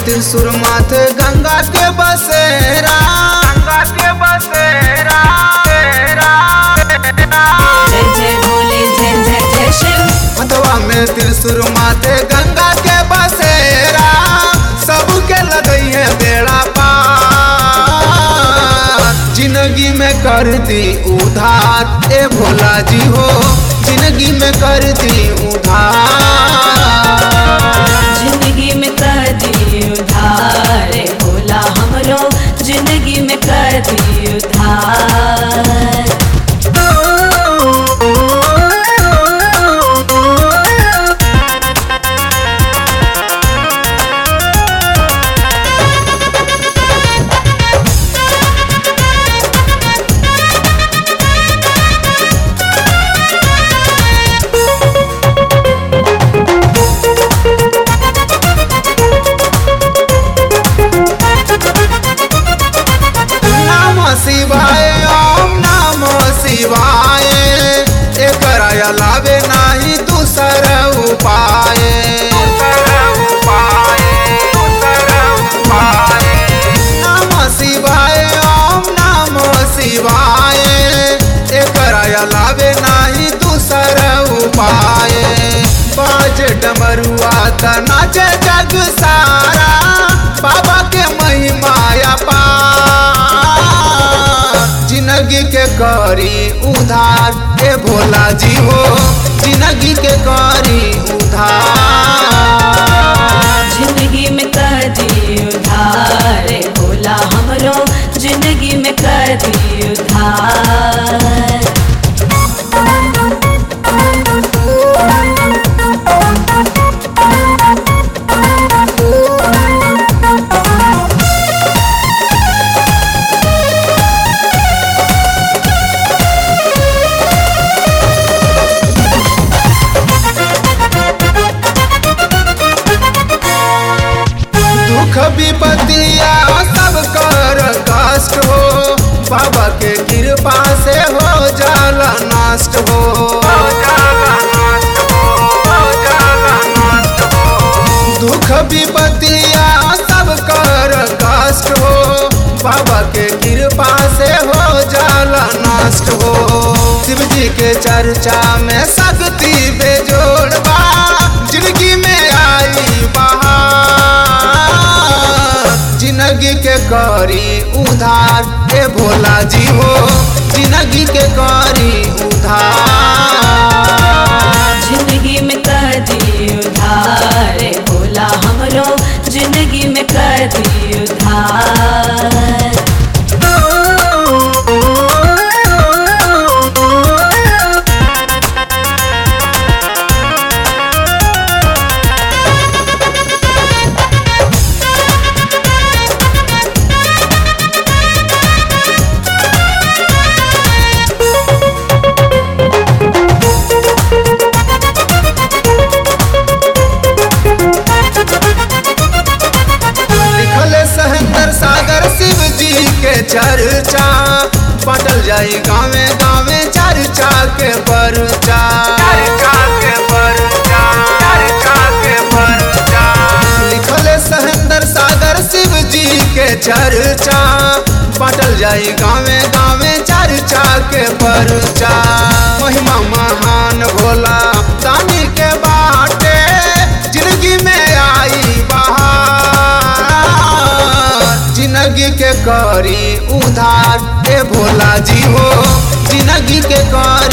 त्रिशूर माथे गंगा के बसेरा गंगा के बसेरा जय जय भोले जय जय जय शिव हथवा में त्रिशूर माथे गंगा के बसेरा सबके लगई है बेड़ा पार जिंदगी में कर दी उधार ए भोला जी हो जिंदगी में कर दी उधार जिंदगी में कर दी उधार रे भोला हमरो जिंदगी में कर दी उधार नाम शिवाय ओम नाम शिवाय एकर अलावे नाही दूसर उपाय नाम शिवाय ओम नाम शिवाय एकर अलावे नाही दूसर उपाय बाज डमरुआ त नाचे जग सारा बाबा के महिमाया पार जिंदगी के करी उधार ए भोला जी हो जिंदगी के करी उधार जिंदगी में कर दी उधार रे भोला हमरो जिंदगी में कर दी उधार दुख विपत्तिया सब कर कष्ट हो बाबा के कृपा से हो जाला नष्ट हो दुख विपत्तिया सब कर कष्ट हो बाबा के कृपा से हो जाला नष्ट हो शिव जी के चर्चा में शक्ति बेजोड़बा जिंदगी में आई बहार जिंदगी के करी उधार ए भोला जी हो जिंदगी के करी उधार जिंदगी में कर दी उधार रे भोला हमरो जिंदगी में कर दी उधार लिखल सहेंद्र सागर शिव जी के चर्चा पटल जाई गावे गावे चर्चा के परचा लिखल सहेंद्र सागर शिव जी के चर्चा पटल जाई गावे गावे चर्चा के परचा महिमा महान भोला दानी के बाटे जिंदगी में आई बहार जिंदगी के करी उधार ए भोला जी हो जिंदगी के करी